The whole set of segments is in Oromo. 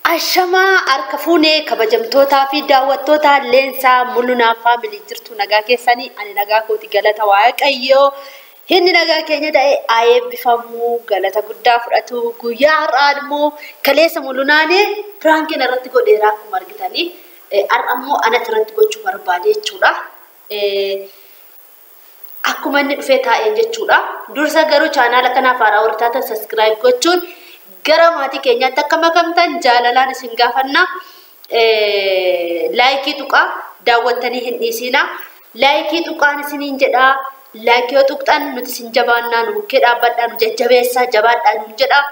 Ashamaa harka fuunee kabajamtootaa fi daawwattoota leensaa mul'unaa faamilii jirtu nagaa keessanii ani nagaa kooti galata waaqayyoo inni nagaa keenya ta'e haa eebbifamu galata guddaa fudhatu guyyaa har'aa immoo kaleessa mul'unaanii piraankiin irratti godheera akkuma argitanii har'a immoo anatti irratti gochuu barbaade jechuudha. Akkuma inni dhufee taa'een jechuudha. Dursa garuu chaanaala kanaaf haaraa warra taatan saskiraayib gochuun gara maatii keenyaatti akka makamtan jaalalaan isin gaafanna. Laayikii tuqaa daawwattanii hin dhiisina. Laayikii tuqaan isiniin jedhaa. Laayikii yoo tuqxan nuti isin jabaannaa nu bukkee dhaabbadhaa nu jajjabeessaa jabaadhaa nu jedha.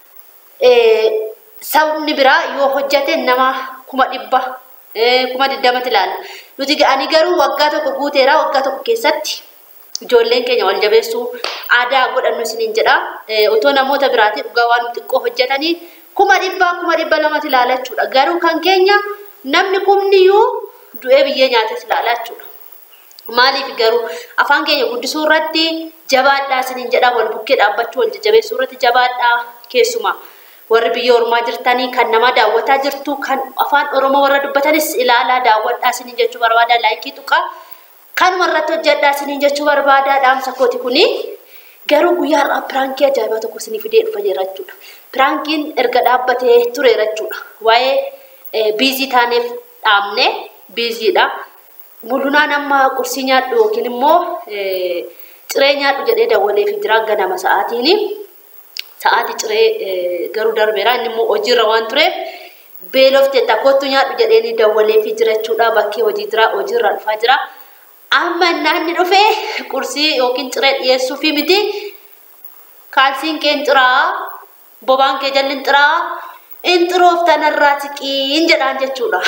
Sabni biraa yoo hojjate nama kuma dhibba kuma digdamatti ilaalla. Nuti ga'anii garuu waggaa tokko guuteera waggaa tokko keessatti ijoolleen keenya wal jabeessuu aadaa godhannu isiniin jedha. Otoo namoota biraatiin dhugaa waan xiqqoo hojjetanii kuma dhibbaa kuma dhibba lamatti ilaala jechuudha. Garuu kan keenya namni kumniyyuu du'ee biyyee nyaates ilaala jechuudha. Maaliif garuu afaan keenya guddisuu irratti jabaadhaa isiniin jedha wal bukkee dhaabbachuu wal jajjabeessuu irratti jabaadhaa keessumaa. Warri biyya ormaa jirtanii kan nama daawwataa jirtu kan afaan oromoo warra dubbatanis ilaalaa daawwadhaa isiniin jechuu barbaada laayikii tuqaa. Kanuma irratti hojjedhaa isiniin jechuu barbaada dhaamsa kooti kuni. Garuu guyyaa har'aa piraankii ajaa'ibaa tokko isinii fidee dhufa jira jechuudha. Piraankiin erga dhaabbatee tureera jechuudha. Waa'ee biizii taaneef dhaabne biiziidha. Mul'unaan amma qursii nyaadhu yookiin immoo ciree nyaadhu jedhee dawwaleef jira ganama sa'aatiin. Sa'aatii ciree garuu darbeera inni immoo hojiirra waan tureef beelofte takkootu nyaadhu jedhee dawwaleef jira jechuudha. Bakkee hojii jira hojiirra dhufaa jira. amma naanni dhufee qursii yookiin ciree dhiyeessuufi miti kaalsiin kee xiraa bobaan kee jalli xiraa inxiroof tanarraa siqiin jedhaan jechuudha.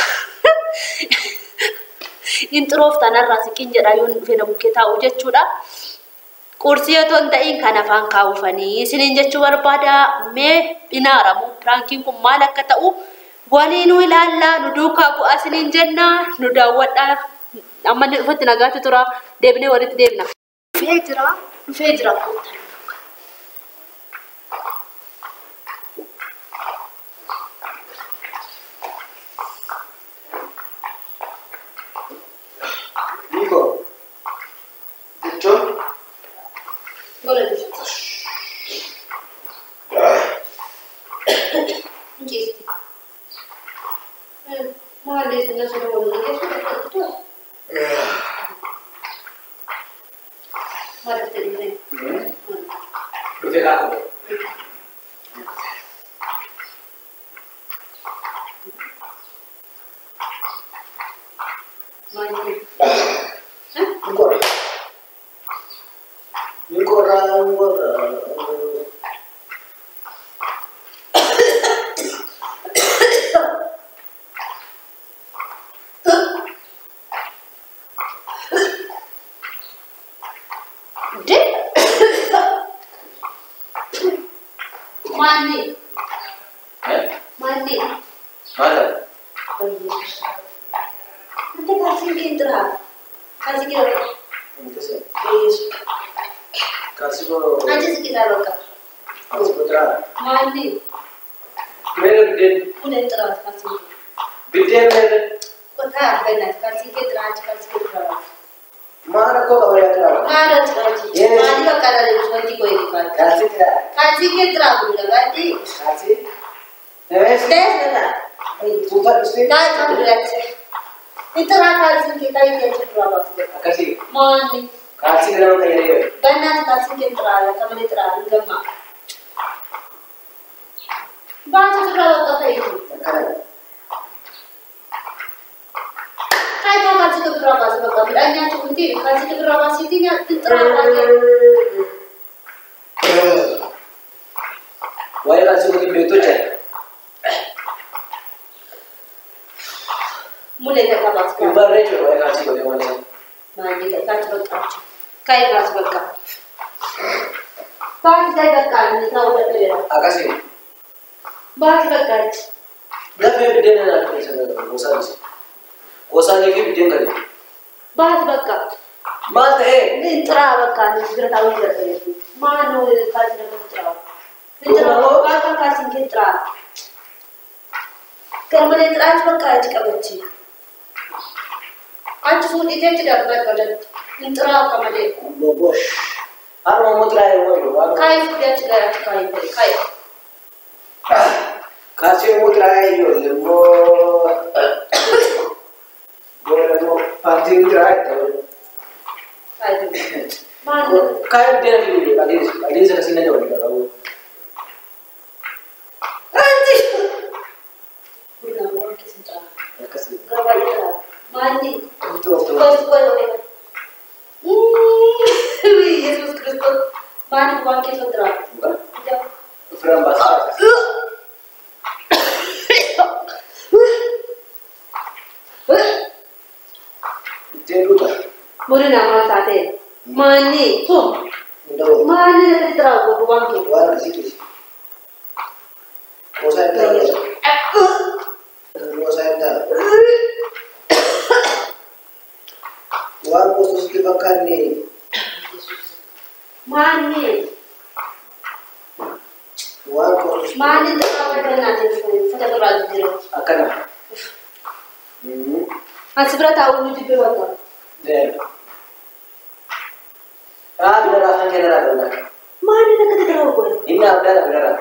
Inxiroof tanarraa siqiin jedha yoo dhufee na bukkee taa'u jechuudha. Qursii yoo hin ta'in kan afaan kaawwifanii isiniin jechuu barbaada mee inaaramu piraankiin kun maal akka ta'u waliinuu ilaallaa nu duukaa bu'aa isiniin jenna nu daawwadhaa amma inni dhufatti nagaatti tura deebinee walitti deebina. Dhufee jira dhufee jira koottan. Nico, jechuun Gola jirti. Injisti. Maali sinna sirra waliin geessu tura. Maal itti dhufee? dhufee laata. Maali? Nicola. Nicola, Nicola. De? Maali? Eh? Maali? Mana? Oh Yesus. Nanti kasih kintera. Kasih kira. Nanti sih. Yesus. Kasih ko. Nanti sekitar loka. Kasih ko tera. Maali? Mere bidden. Udah terus kasih. Bidden mere. Kota benar kasih kintera kasih kintera. Mana ko kabar ya tera. Ada kasih. Yes. Maali bakal ada sesuatu kau ini kan. Kasih tera. Kasih kintera bukan berarti. Kasih. Neves. Tes benar. Tufa isti. Kau kan berarti. Itu kasih kita ini cuma apa Kasih. Maali. Kasih kenapa kayak ini? Benar kasih kintera ya kamu kintera enggak mak. Baca seberapa kata itu. Karena. Kai ka kasih ke berapa sebab kami hanya cukup kasih ke berapa sitinya terang Why kasih ko yung beto chat? mulai ka kabas ka Iba rin yun, why kasih ko yung wala. mandi ka ka sebab kacu kai ka sebab ka Bahas saya kan, ni tahu tak dia. Akasih. Bahas kan. Berapa yang bidden na natin sa kosa niya? Kosa niya yung bidden ka rin. Bahas kan. Mata eh. Ni terang kan, ni segera tahu dia tu. Mana ni kasih nak terang. Ni terang, kau kan kasih kita terang. Garmalee xiraachi bakka achi qabachi. Achi fuudhitee achi darbat godhatti. Hin xiraa akka malee. Bobosh. Harma mutraa yoo waan Kaayii fuudhee achi gara achi kaayii ta'e kaayii. kaasee mutraa yoo immoo booda immoo paartii mutraa ta'u. Kaayii ta'e. Maal Kaayee deena fi adeemsa adeemsa kasii na jabaatu qabu. Anti! Bunaa waan keessa caalaa. Akkasii. Gabaa irraa. Maalli? Turtuu of ta'u. Gosti koo yoo ta'e. Yesuus Kiristoos. Maalli waan keessa jira? Ofirraan baasaa. Ittiin dhuga. Muri namaa taate. Maalli? Sun. Hunda waliin. Maalli nakatti jira gogu waan keessa? Waan akkasii keessa. Qoosaa hin taane. Qoosaa hin taane. Waan qoostuu sitti fakkaanne Maalli? waan qoostuu Maalli xiqqaa fayyadanaatiif uffata biraa jijjiirra? akkana. Asi bira taa'uu nuti bira wanta. Deema. Haa bineeldaa afaan kee irraa qabna. Maalli nakatti jira gogu? Inni abdaadha bineeldaa.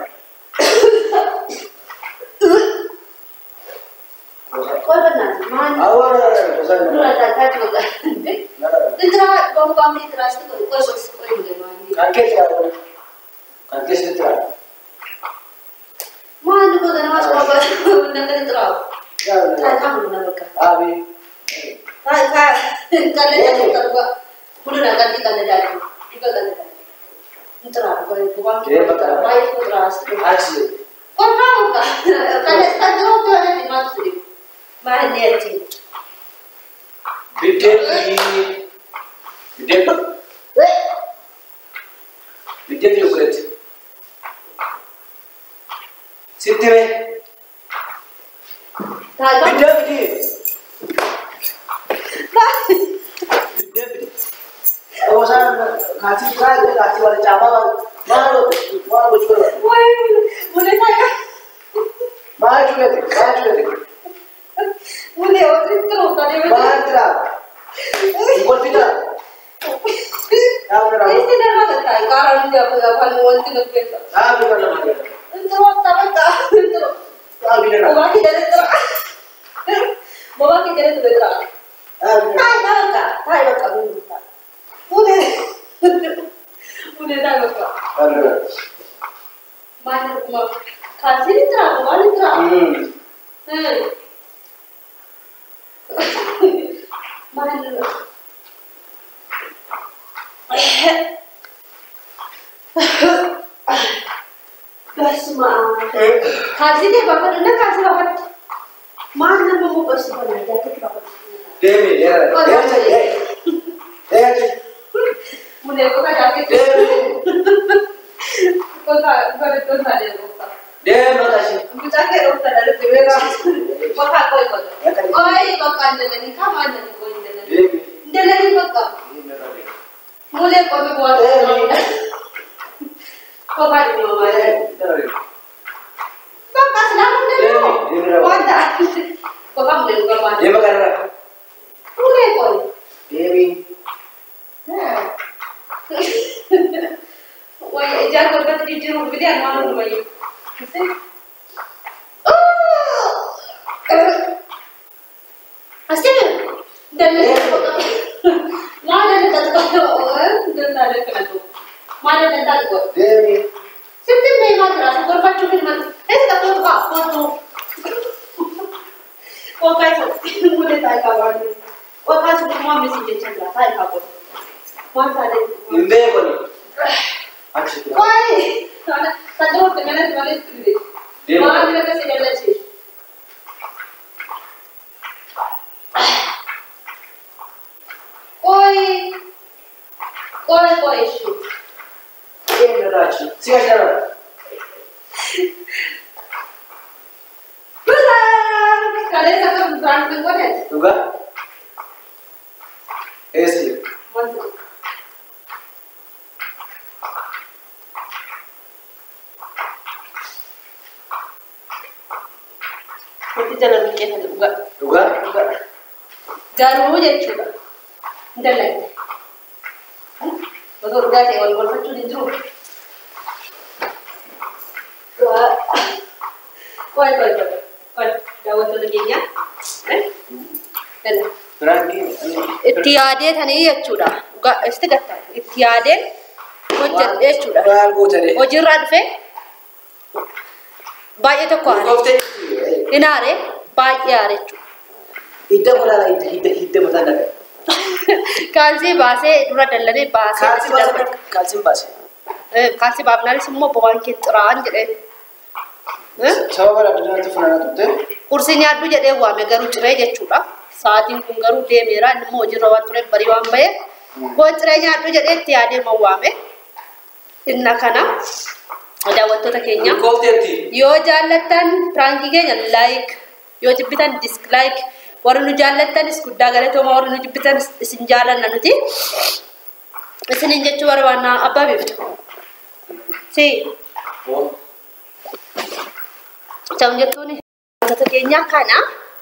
Qoy bannaati. Maalli? Awwaan qoosaa hin Dura taane. taa'aa jiru. Intira bambam intira asti qoy qoy qoy qoy qoy maalli? Kan kee jiraatu. Kan kee sitti jiraatu. Maalli goga namas qofa nakatti jira? Yaa bineeldaa. Taa'aa mun nama bakka. Aabii. Taa'aa kaa kalle jaatu tarba. Mudura kalli kalle jaatu. Diba kalle jaatu. Intira qoy gubaan Ee, bakka. baay'ee intira asti. Achi. Qoy kaa muka. Kalle kan jiru tuh ada di mana tuh? Maalli ni achi. Biddeen fi biddeen Weh. biddeen fi yokuletti. Sitti mee Taa'aa. biddeen fidi. Biddeen fidi. Qoosaan kaasii kaasii kaasii wal caamaa maal maal gochuu barbaadu? Woi, boleh saya? Maal culete? Maal culete? Boleh, waktu itu tadi Maal tiraa? Wal fidaa? Yaa bineeldaa. Ini dah mana tahu? Karena dia punya apa wanti nak bela. Yaa bineeldaa. Itu waktu apa? Itu. Yaa bineeldaa. Bawa kita dari terang. Bawa kita dari terang. Yaa bineeldaa. Hai, dah tak? Hai, dah tak? Boleh. Boleh dah tak? Yaa bineeldaa. Mana rumah? Kasih ni terang, mana terang? Hmm. Hmm. Mana? Basma. Kasih deh bapak dulu kasih bapak. Mana mau kau sebenarnya jatuh ke bapak. Deemi deemi. Oh, Deemi deemi. deemi. Deemi. Mulai kau kan jatuh. Deemi. Kau tak kau itu tak ada bapak. Deemi makasih. Kita ke dokter dari Tewera. Bapak kau ikut. Ya kan. Oi, bapak anda ni kamu anda ni kau anda ni. Deemi. Anda ni bapak. Deemi makasih. Mulai kau ni buat. Kau kan ni mama. Deemi. Bapak selalu ni. Deemi. Deemi rawat. Wanda. Bapak mulai kau mana? Deemi makasih. Mulai kau. Deemi. Wah, jangan kau kata di jeruk beli yang mana rumah ini. Asyik. Dan mana ada tak tahu dan tak ada kena tu. Mana dan tak tahu. Deemi. Setiap ni mana rasa kau baca ni mana. Eh tak tahu apa kau tu. Kau kaya tu boleh tak kawan ni. Kau kaya tu semua mesti jadi cakap tak kawan. Mana ada. Imbee kuni. Achi. Why? Tak tahu dengan mana tu ni. Deemi. Mana dia kasi jalan sih. Oi. Oi, oi, shu. Deemi achi. Si achi dara. Kalian satu brand tu kau ada? Juga. Esi. Mana? Wanti jala luqqeeffate dhugaa. Dhugaa? Dhugaa. Garuu jechuudha. Hin dallagde. Otoo dhugaa ta'e wal golfachuun hin jiru. Qoy qoy qoy. Qoy daawwattoota keenya. Dalla. Biraankiin. Itti yaadee tanii jechuudha. Dhugaa isti gattaa. Itti yaadeen hojjedhe jechuudha. Maal gootanii? Hojiirraa dhufee baay'ee tokko haare. Gooftee. Hin haare baay'ee haare jechuudha. Hidda olaanaa hidda hidda hidda mataa dhagaa. Kaalsii baasee dura dallanee baasee Kaalsii itti baasee darbe. kaalsiin baase. Eh, Kaalsii baafnaanis immoo bobaan kee xiraan jedhee. Eh, Sababa adda addaatti funaanaa turte. Qursii nyaadhu jedhee waame garuu ciree jechuudha. Sa'aatiin kun garuu deemeera inni immoo hojiirra waan tureef barii waan ba'eef. Koo ciree nyaadhu jedhee itti yaadee ma waame. Inna kana daawwattoota keenya. Goofteetti. Yoo jaallattan piraankii keenya laayik yoo jibbitan dislaayik warri nu jaallattanis guddaa galatooma warri nu jibbitan isin jaalanna nuti isiniin jechuu barbaannaa abbaa beektu. Si ta'u jettuun wantoota keenya kana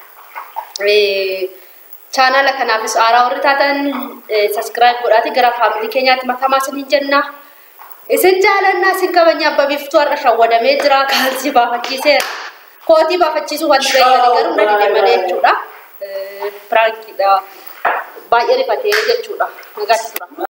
chaanala kanaafis aaraa warri taatan saskiraayib godhaati gara faamilii keenyaatti makamaa isiniin jenna. Isin jaalannaa isin kabanya abbaa biiftuu har'a shawwadamee jira kaalsii baafachiiseera. Kootii baafachiisuu wanti beekanii garuu na dide malee jechuudha. Piraankiidha. Baay'ee rifatee jechuudha. Nagaatti tura.